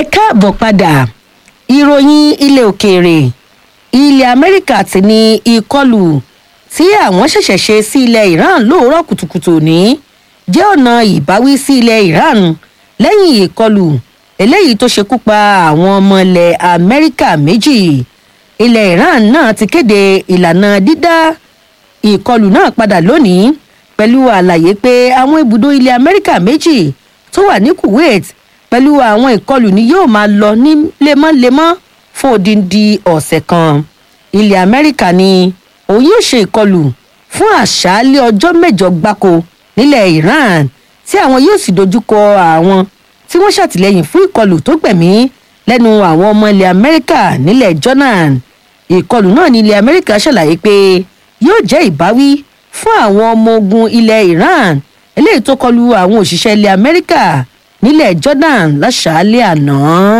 ẹ káàbọ̀ padà ìròyìn ilẹ̀ òkèèrè ilẹ̀ amẹ́ríkà ti ní ìkọlù tí àwọn ṣẹ̀ṣẹ̀ ṣe sí ilẹ̀ iran lóòrọ̀ kùtùkùtù ní jẹ́ ọ̀nà ìbáwí sí ilẹ̀ iran lẹ́yìn ìkọlù eléyìí tó ṣekú pa àwọn ọmọ ilẹ̀ amẹ́ríkà méjì ilẹ̀ iran náà ti kéde ìlànà dídá ìkọlù náà padà lónìí pẹ̀lú àlàyé pé àwọn ibùdó ilẹ̀ amẹ́ríkà méjì tó wà ní kuwait pẹ̀lú àwọn ìkọlù ni yóò máa lọ ní lemọ́lemọ́ fún odindi ọ̀sẹ̀ kan ilẹ̀ amẹ́ríkà ni òun yóò ṣe ìkọlù fún àṣálẹ́ ọjọ́ mẹ́jọ gbáko nílẹ̀ iran tí àwọn yóò sì dojúkọ àwọn tí wọ́n ṣàtìlẹ́yìn fún ìkọlù tó gbẹ̀mí lẹ́nu àwọn ọmọ ilẹ̀ amẹ́ríkà nílẹ̀ jordan ìkọlù náà ní ilẹ̀ amẹ́ríkà ṣàlàyé pé yóò jẹ́ ìbáwí fún àwọn ọmọ ogun ilẹ̀ iran eléyìí tó kọlu àwọn òṣìṣẹ́ ilẹ̀ amẹ́ríkà nílẹ̀ jordan láṣàálẹ̀ àná.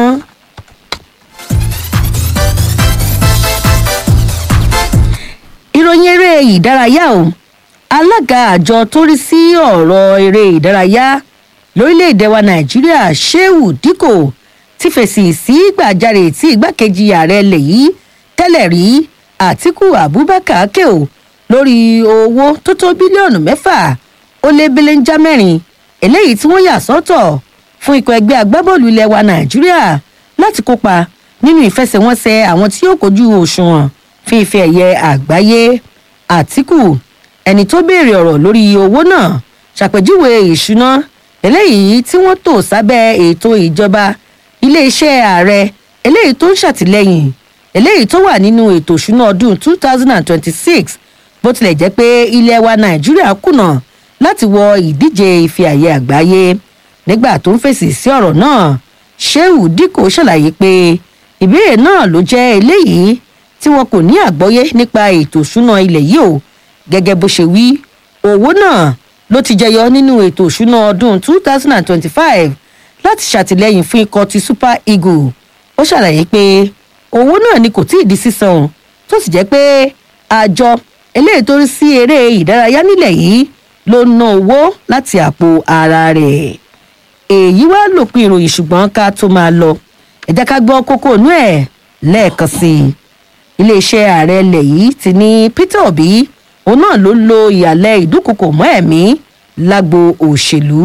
ìròyìn eré ìdárayá o alága àjọ tó rí sí ọ̀rọ̀ eré ìdárayá lórílẹ̀‐èdè wa nàìjíríà sheu dikko ti fèsì sí gbàjarè tí igbákejì ààrẹ lè yí tẹ́lẹ̀ rí àtiku abubakar keo lórí owó tó tó bílíọ̀nù mẹ́fà ó lé belenja mẹ́rin eléyìí tí wọ́n yà sọ́tọ̀ fún ikọ̀ ẹgbẹ́ agbábọ́ọ̀lù ilẹ̀ wa nàìjíríà láti kópa nínú ìfẹsẹ̀wọnsẹ̀ àwọn tí yóò kojú òṣùwọ̀n fi ife ẹ̀yẹ àgbáyé àtìkù ẹni tó béèrè ọ̀rọ̀ lórí owó náà ṣàpèjúwe ìṣúná eléyìí tí wọ́n tò sábẹ́ ètò ìjọba iléeṣẹ́ ààrẹ eléyìí tó ń ṣàtìlẹ́yìn eléyìí tó wà nínú ètò ìṣúná ọdún two thousand and twenty-six bó tilẹ̀ jẹ́ pé ilẹ̀ wa nàìjíríà kùnà láti wọ ìdíje ife àyè àgbáyé nígbà tó ń fèsì sí ọ̀rọ̀ náà sheu dikko ṣàlàyé pé ìbéèrè náà ló jẹ́ eléyìí tí wọn kò ní àgbọ́yé nípa ètò ìṣúná ilẹ̀ yìí o gẹ́gẹ́ bó ṣe wí owó náà ló ti jẹyọ nínú ètò ìṣúná ọdún two thousand and twenty-five láti ṣàtìlẹ́yìn fún ikọ̀ ti super eagle ó ṣàlàyé pé owó náà ni kò tíì di sísan tó sì jẹ́ pé àjọ eléyìí tó rí sí eré ìdárayá nílẹ̀ yìí ló ná owó láti àpò ara rẹ̀ èyí wá lòpin ìròyìn ṣùgbọ́n ká tó máa lọ ẹ jẹ́ ká gbọ́ kókó inú ẹ̀ lẹ́ẹ̀kan sí i iléeṣẹ́ ààrẹ ilẹ̀ yìí ti ní peter obi òun náà ló lo ìyàlẹ̀ ìdúnkokò mọ́ ẹ̀mí lágbo òṣèlú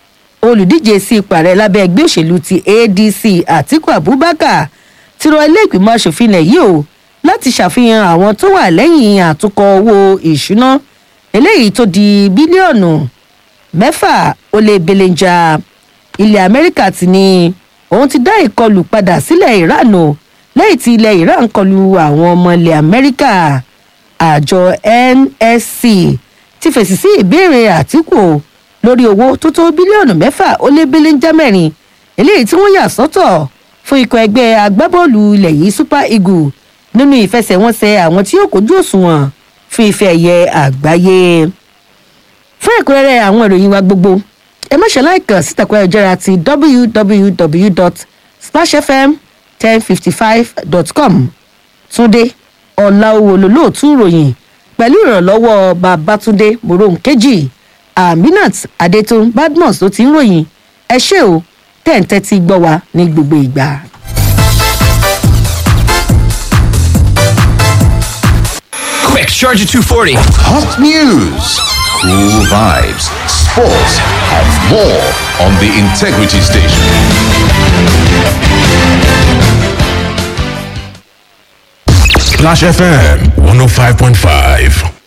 olùdíje sí ipò ààrẹ lábẹ́ ẹgbẹ́ òṣèlú ti adc àtiku abubakar ti rọ ilé ìgbìmọ̀ asòfin ilẹ̀ yìí o láti ṣàfihàn àwọn tó wà lẹ́yìn àtúnkọ owó ìṣúná eléyìí tó di bílíọ̀nù mẹ́fà ó lé belenja ilẹ̀ amẹ́ríkà ti ní òun ti dá ìkọlù padà sílẹ̀ iran o lẹ́yìn tí ilẹ̀ iran kọlu àwọn ọmọ ilẹ̀ amẹ́ríkà àjọ nsc ti fèsì sí ìbéèrè àtìkù lórí owó tó tó bílíọ̀nù mẹ́fà ó lé belenja mẹ́rin eléyìí tí wọ́n yà sọ́tọ̀ fún ikọ̀ ẹgbẹ́ agbábọ́ọ̀lù ilẹ̀ yìí super eagle nínú ìfẹsẹ̀wọnsẹ̀ àwọn tí yóò kojú òṣùwọ̀n fún ife ẹ̀yẹ àgbáyé fún ẹ̀kúnrẹ́rẹ́ àwọn ìròyìn wa gbogbo ẹ má ṣe láìkàn sítakùn ayọ̀jára ti www.splashfm ten fifty five dot com túnde ọ̀làwò lòlóòtú ìròyìn pẹ̀lú ìrànlọ́wọ́ babatunde moronkeji aminat adetun badmus ló ti ń ròyìn ẹ ṣé o tẹ̀ ń tẹ́tí gbọ́ wa ní gbogbo ìgbà. Quick, Charger 240. Hot news, cool vibes, sports, and more on the Integrity Station. Splash FM 105.5.